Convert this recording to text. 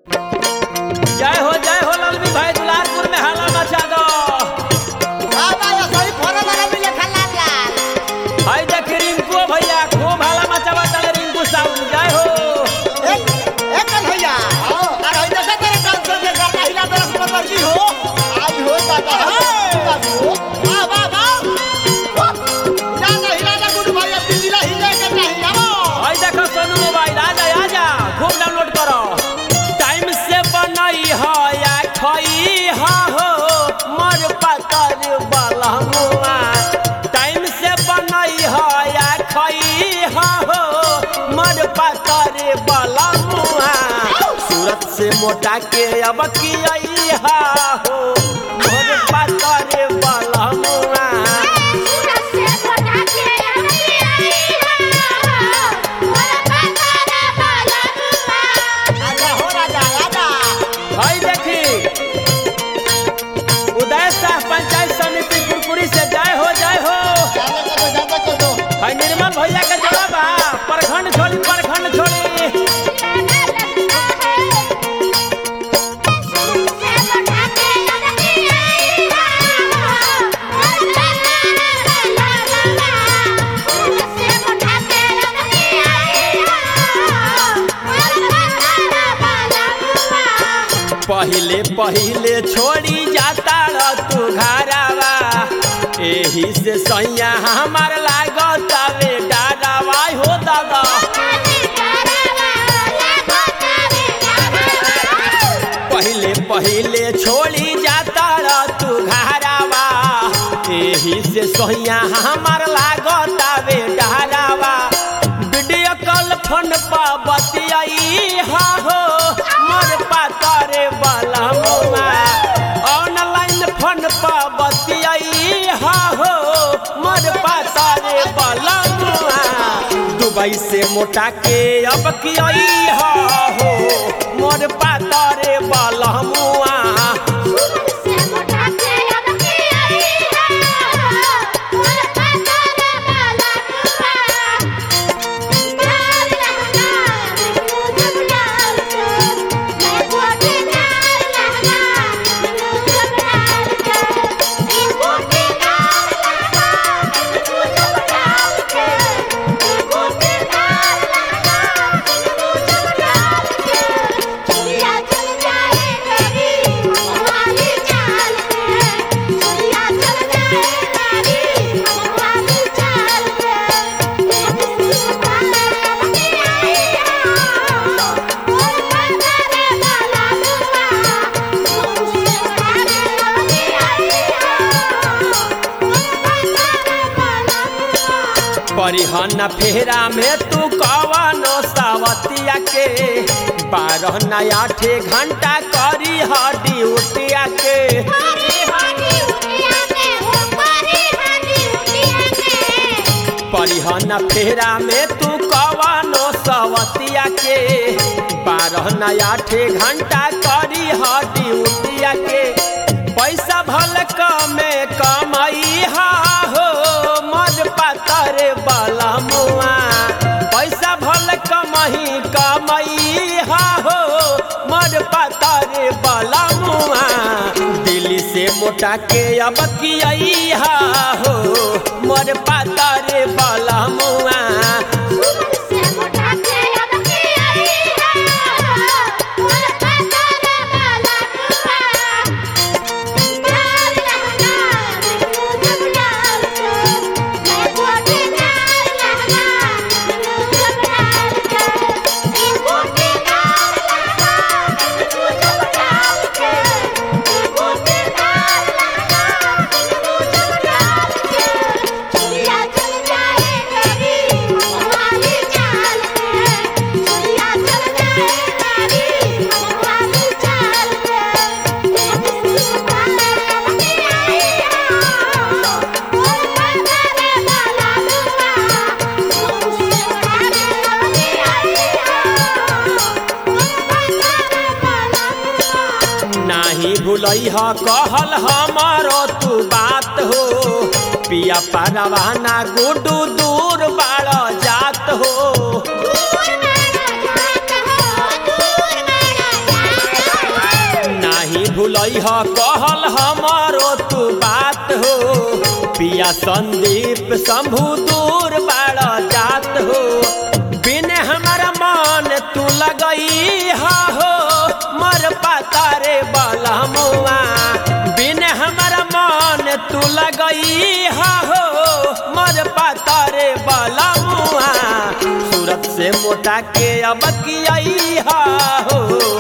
जय हो जय हो ललवी भाई दुलारपुर में हाला मचा दो बाबा यो सही फोन लगा मिले खला लाल हाय देख रिंकू भैया खूब हाला मचावा चले रिंकू साउंड जय हो एक एक कल भैया अरे होई देखा तेरे डांस के करना हिला तरफ में मर्जी हो आई हो दादा बाबू वाह वाह वाह हिला ना हिला ना गुड भैया पिछला हिले के नहीं हिलाओ हाय देखो सोनू मोबाइल आ जा आ जा खूब डाउनलोड करो टाइम से बनई हो या खई हा हो मर पतर बलहुआ टाइम से बनई हो या खई हा हो मर पतर बलहुआ सूरत से मोटा के अब की आई हा हो मर पतर बलहुआ आजा हो राजा आजा भाई देखी उदय शाह पंचायत समिति कुरकुरी से जय हो जय हो जाने को दो जाने को दो भाई निर्मल भैया के जवाब आ प्रखंड छोड़ी प्रखंड छोड़ी पहिले पहिले छोड़ी जाता र तू घरावा एही से सैया हमार लागत वे डारावा हो दादा पहिले पहिले छोड़ी जाता र तू घरावा एही से सैया हमार लागत वे डारावा वीडियो कॉल फोन पर बतियाई हा हो मोर पातर बलमुआ ऑनलाइन फोन पर बतियाई हा हो मोर पातर बलमुआ दुबई से मोटा के अब कियाई हा हो मोर पातर बलमुआ परिहन फेरा में तू कवनो सावतिया के बारह नया ठे घंटा करी ह ड्यूटिया के परिहन फेरा में तू कवनो सवतिया के बारह नया ठे घंटा करी ह ड्यूटिया के पैसा भल कमे कमाई हा हो मज पातर बलमुआ पैसा भल कमही कमाई हा हो मज पातर बलमुआ दिल्ली से मोटा के अब कियाई हा हो मोर पातर बलमुआ नाही भूलई ह कहल हमारो तू बात हो पिया परवाना गुडू दूर बाड़ जात हो दूर मारा जात हो दूर मारा भूलई ह कहल हमारो तू बात हो पिया संदीप शंभु दूर बाड़ जात हो बिने हमारा मन तू लगई हा हो मर पाता रे बलमुआ बिने हमारा मन तू लगई हा हो मर पाता रे बलमुआ सूरत से मोटा के अब किया हो